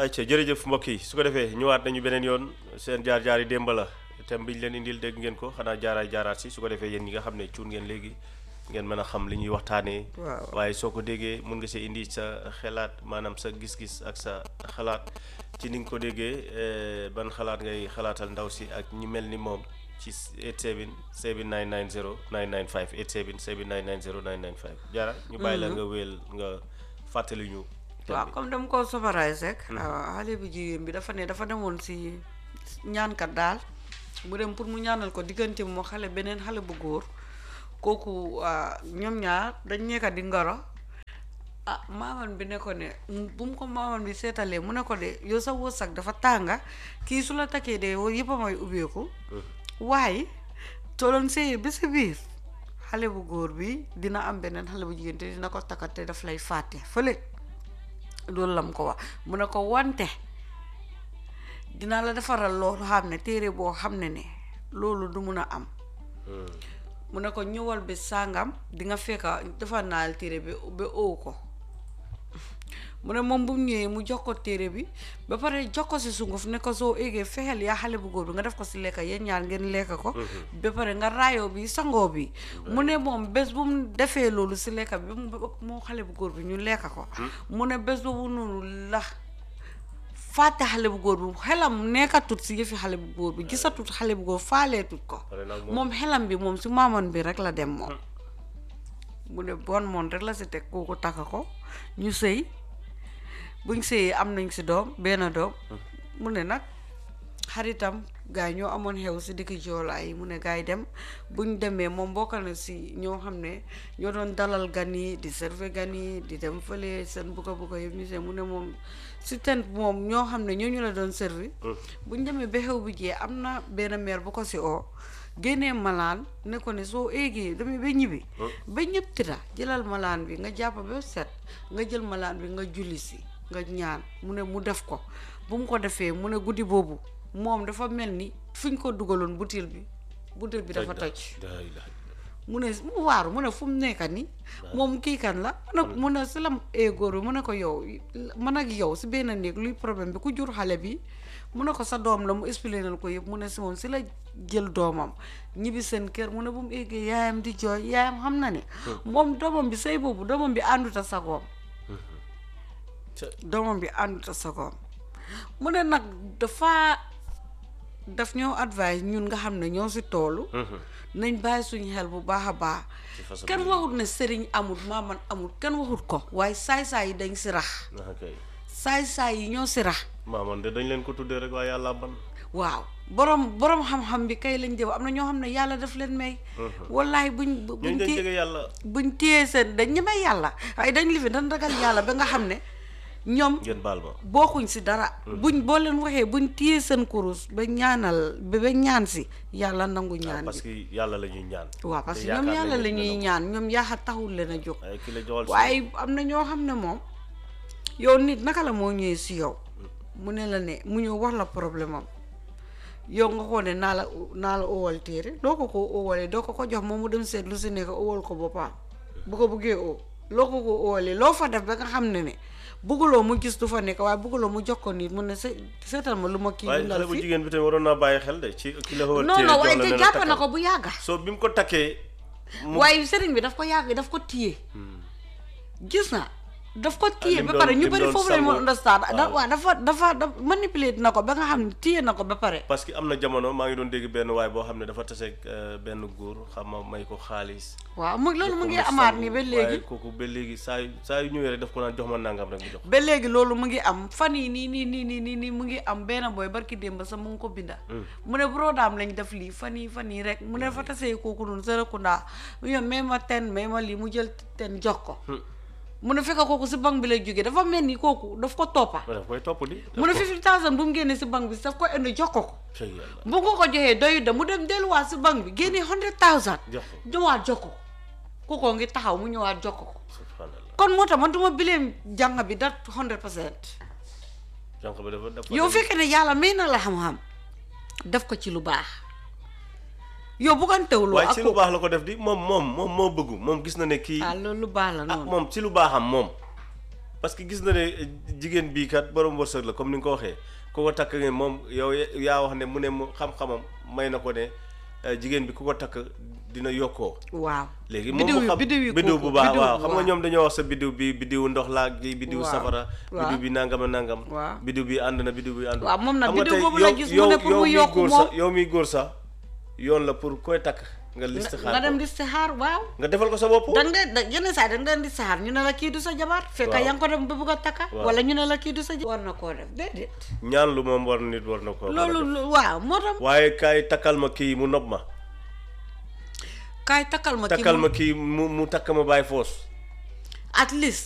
ayca jërëjëf mbokk yi su ko defee ñëwaat nañu beneen yoon seen jaar-jaar yi démb la thème bi ñu leen indil dégg ngeen ko xanaa jaaraay jaaraat si su ko defee yéen ñi nga xam ne cuun ngeen léegi ngeen mën a xam li ñuy waxtaanee. waaw waaye soo ko déggee mun nga see indi sa xelaat maanaam sa gis-gis ak sa xalaat ci ni nga ko déggee eh, ban xalaat ngay xalaatal ndaw si ak ñi mel ni moom ci 87 7990 995 87 7990 995 jaara ñu bàyyi la nga wéel nga fàttali ñu. thème waaw bi. comme dama ko summarise rek xale bu jigéen bi dafa ne dafa demoon si ñaankat daal mu dem pour mu ñaanal ko diggante moo xale beneen xale bu góor kooku ah, ñoom ñaar dañ nekka di ngoro ah maaman bi ne ko ne bu mu ko maaman bi seetalee mu ne ko de yow sa wërsëg dafa tànga kii su la takkee de yow yëpp a may ubbeeku waaye toloon sëy bi si biir xale bu góor bi dina am beneen xale bu jigéen te dina ko takkat te daf lay fàtte fële loolu lam ko wax mu ne ko wante dinaa la defaral loolu xam ne téere boo xam ne ne loolu du mun a am mu ne ko ñëwal bi sàngam di nga fekka defar naal téere bi ba ow ko mu ne moom bu mu ñëwee mu jox ko téere bi ba pare jox ko si sunguf ne ko soo éegee fexeel yaa xale bu góor bi nga def ko si lekka yéen ñaar ngeen lekka ko ba pare nga raayoo bi sangoo bi mu ne moom bés bu mu defee loolu si lekka bi mu moo xale bu góor bi ñu lekka ko mu ne bés boobu noonu la fàtte xale bu góor bi xelam nekkatut si yëfi xale bu góor bi gisatut xale bu góor faaleetut ko pare nag moom moom xelam bi moom si maamoon bi rek la dem moom mu ne bon moon rek la si teg kooku takk ko ñu sëy buñ sëyee am nañ si doom benn doom mu ne nag xaritam gaa yi ñoo amoon xew si dikki joolaa yi mu ne gaa yi dem buñ demee moom bokk na si ñoo xam ne ñoo doon dalal gan yi di serve gan yi di dem fële seen bugga bugga yëpp ñu seen mu ne moom si tent moom ñoo xam ne ñooñu la doon servi buñ demee ba xew bi jee am na benn meer bu ko si oo génnee malaan ne ko ne soo éegee damay ba ñibbi ba ñëpp tira jëlal malaan bi nga jàpp ba set nga jël malaan bi nga julli si nga ñaan mu ne mu def ko bu mu ko defee mu ne guddi boobu moom dafa mel ni fi ñu ko dugaloon butéel bi butéel bi dafa toj laa ilaaha mu ne mu waaru mu ne fu mu nekka ni moom kii kan la mu ne mu ne si la góor bi mu ne ko yow man ak yow si benn néeg luy problème bi ku jur xale bi mu ne ko sa doom la mu expliqué ko yëpp mu ne si moom si la jël doomam ñibbi seen kër mu ne bu mu eggee yaayam di jooy yaayam xam na ne moom doomam bi say boobu doomam bi ànduta sagoom ca doomam bi ànduta sagoom mu ne nag dafa daf ñoo advice ñun nga xam ne ñoo si toolu nañ bàyyi suñu xel bu baax a baax ci façon kenn waxut ne sëriñ amul maaman amul kenn waxut ko waaye saay-saay yi dañ si rax ah kay saay-saay yi ñoo si rax maamoon de dañ leen ko tuddee rek waaye yàlla ban waaw borom borom xam-xam bi kay lañ jëm am na ñoo xam ne yàlla daf leen may wallaay buñ buñ ñooñu dañ téye jege yàlla buñ téyee seen dañ ñemee yàlla waaye dañ lifi dañ ragal yàlla ba nga xam ne ñoom ngeen baal ma bokkuñ si dara buñ boo leen waxee buñ téyee seen kurus ba ñaanal ba ba ñaan si yàlla nangu ñaan parce bi que yàlla la ñuy ñaan waaw parce te que ñoom yaakaar yàlla nañ la ne ñuy dina ñaan ñoom yaaxa taxul leen a jóg ko- waaye ki la joxal si waaye am na ñoo xam ne moom yow nit naka la moo ñëwee si yow mu ne la ne mu ñëw wax la problème am yow nga ko ne naa la naa la owal téere doo ko ko owalee doo ko ko jox moom mu dem seet lu si nekk owal ko boppam bu ko buggee oo loo ko ko owalee loo fa def ba nga xam ne ne bugguloo mu gis du fa nekk waaye bugguloo mu jox ko nit mu ne se seetal ma lu ma kii waaye bindal xale bu fi jigéen bi tamit waroon naa bàyyi xel de ci ki la xawal non téere non jox waaye la te ne la jàpp na takkal. ko bu yàgga soo bi mu ko takkee mu waaye sëriñ bi daf ko yàgg daf ko téye gis na daf ko téye lim ba doon- pare ñu lim bëri doon foofu lañ sangoo. mën understand da waaw. waaw dafa dafa dafa manipulé na ko ba nga xam ne téye na ko ba pare parce que am na jamono maa ngi doon dégg benn waay boo xam ne dafa taseeg euh, benn góor xam ma may ko xaalis waaw mu loolu mu ngi Pour amaat sangu. nii ba waaye léegi kooku ba léegi saa yu saa yu ñëwee rek daf ko naan jox ma nangam rek mu jox ba léegi loolu mu ngi am fan yi nii nii nii nii nii nii mu ngi am benn booy barki démb sax mu ngi ko binda mu ne brodaam lañ def lii fan yi fan yi rek mu ne fa tasee kooku noonu Serekunda mu ñëw may ma ten may ma lii mu jël ten jox ko mu ne fekk kooku si banque bi lay jógee dafa mel ni kooku daf ko toppa daf koy topp di mu ne fifty thousand bu mu génnee si banque bi daf ko indi jox ko ko cey yàlla bu ko ko joxee doyu da mu dem delluwaat si banque bi génnee hundred thousand jox ko ñëwaat jox ko kookoo ngi taxaw mu ñëwaat jox ko ko subhanallah kon moo tax man duma bileem jàng bi dat hundred percent jànq ba dafa dafa yow fekkee ne yàlla may na la xam-xam def ko ci lu baax yow buggantewuloo waaye ak ci lu ko baax la ko def di moom moom moom moo bëggu moom gis na ne kii ah loolu lu baax la ah noonu moom ci lu baaxam moom parce que gis na ne jigéen bii kat borom wërsëg la comme ni nga ko waxee ku ko takk ne moom yow yaa wax ne mu ne mu xam-xamam may na ko ne eh, jigéen bi ku ko takk dina yokkoo waaw léegi moom biddiw mu yi xam biddiw yi biddiw kooku, bu baax biddiw, waaw xam nga waaw. ñoom dañoo wax sa biddiw bi biddiw ndox laa gi biddiw Waaw, safara waaw. biddiw bi nangam a nangam Waaw. biddiw bi ànd na biddiw bi ànd waaw moom nag xam nga biddiw tey boobu la yow- gis mu yow- ne pour yow mu miy yokku góor moom. sax yow miy góor sax yoon la pour koy takk nga listixaar nga dem ko. di saxaar waaw nga defal ko sa bopp dang de da yenn saa yi dang leen di saxaar ñu ne la kii du sa jabar fekk Waaw. yaa ngi ko dem ba bëgg a takka Waaw. wala ñu ne la kii du sa jabar war na koo def déedéet ñaan lu moom war nit war na ko war a loolu def. lu- waaw moo tax waaye kaay takkal ma kii mu nopp ma kaay takkal ma kii takkal mu- ma kii mu mu takk ma bàyyi foos at least